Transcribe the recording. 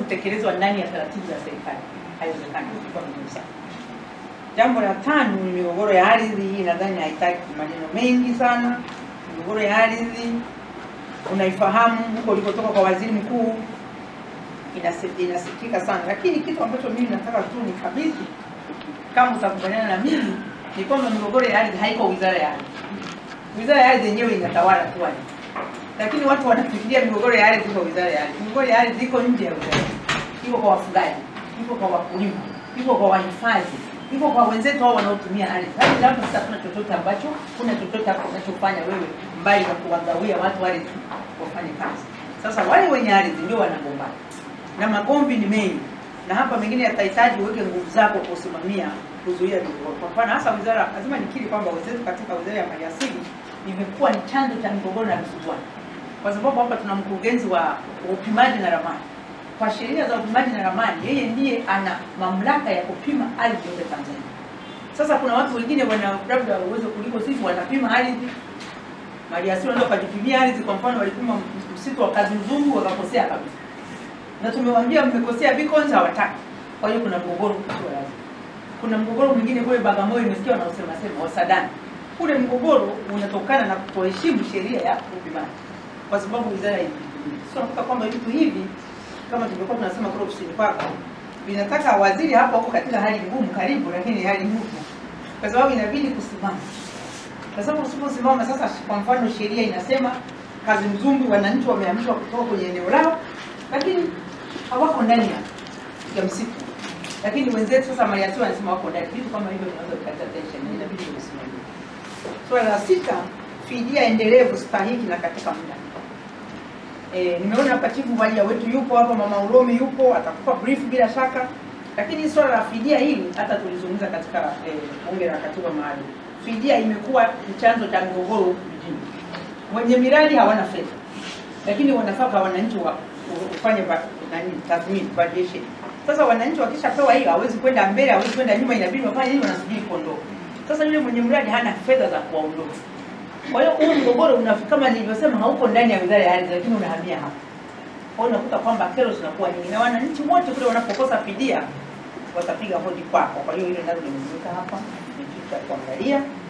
kutekelezwa ndani ya taratibu za serikali. Haiwezekani, ilikuwa vigumu sana. Jambo la tano ni migogoro ya ardhi. Hii nadhani haitaki maneno mengi sana. Migogoro ya ardhi unaifahamu huko ulikotoka kwa waziri mkuu, inasi- inasikika sana, lakini kitu ambacho mimi nataka tu ni kabidhi, kama utakubaliana na mimi, ni kwamba migogoro ya ardhi haiko wizara ya ardhi. Wizara ya ardhi yenyewe inatawala tu ardhi, lakini watu wanafikiria migogoro ya ardhi iko wizara ya ardhi. Migogoro ya ardhi iko nje ya wizara, iko kwa wafugaji, iko kwa wakulima, iko kwa wahifadhi, iko kwa wenzetu hao wanaotumia ardhi. Hadi hapo sasa kuna chochote ambacho kuna chochote hapo unachofanya wewe mbali na kuwagawia watu ardhi wafanye kazi. Sasa wale wenye ardhi ndio wanagombana na magomvi ni mengi, na hapa mengine yatahitaji uweke nguvu zako kusimamia kuzuia migogoro. Kwa mfano hasa wizara, lazima nikiri kwamba wenzetu katika wizara ya maliasili imekuwa ni chanzo cha migogoro na misuguano, kwa sababu hapa tuna mkurugenzi wa upimaji na ramani. Kwa sheria za upimaji na ramani, yeye ndiye ana mamlaka ya kupima ardhi yote Tanzania. Sasa kuna watu wengine wana labda uwezo kuliko sisi, wanapima ardhi maliasili, wanaweza wakajipimia ardhi. Kwa mfano walipima msitu wa Kazimzungu wakakosea kabisa na tumewaambia mmekosea beacons hawataki. Kwa hiyo kuna mgogoro sio lazima. Kuna mgogoro mwingine kule Bagamoyo, nimesikia wanaosema sema wasadani. Kule mgogoro unatokana na kutoheshimu sheria ya upimaji, kwa sababu wizara hii sio nakuta kwamba vitu hivi kama tulivyokuwa tunasema kule ofisini kwako vinataka waziri hapo huko katika hali ngumu karibu, lakini hali ngumu, kwa sababu inabidi kusimama, kwa sababu usiposimama sasa, kwa mfano sheria inasema kazi mzungu, wananchi wamehamishwa kutoka kwenye eneo lao lakini hawako ndani ya ya msitu, lakini wenzetu sasa maliasili wanasema wako ndani. Vitu kama hivyo vinaweza kuleta tension, na inabidi kusimamia. Swala la sita, fidia endelevu stahiki na katika muda. E, nimeona hapa chifu Maria wetu yupo hapa, mama Uromi yupo, atakupa brief bila shaka. Lakini swala la fidia hili hata tulizungumza katika eh, bunge la katiba maalum. Fidia imekuwa ni chanzo cha mgogoro huku mjini. Wenye miradi hawana fedha, lakini wanafaa kwa wananchi wa ufanye ba- nani tathmini valuation. Sasa wananchi wakishapewa hiyo, hawezi kwenda mbele, hawezi kwenda nyuma, inabidi wafanye nini? Wanasubiri kuondoka. Sasa yule mwenye mradi hana fedha za kuwaondoka. Kwa hiyo huu mgogoro unafika kama nilivyosema, hauko ndani ya wizara ya ardhi, lakini unahamia hapa. Kwa hiyo unakuta kwamba kero zinakuwa nyingi, na wananchi wote kule wanapokosa fidia watapiga hodi kwako. Kwa hiyo hilo nalo limezunguka hapa, ni kitu cha kuangalia.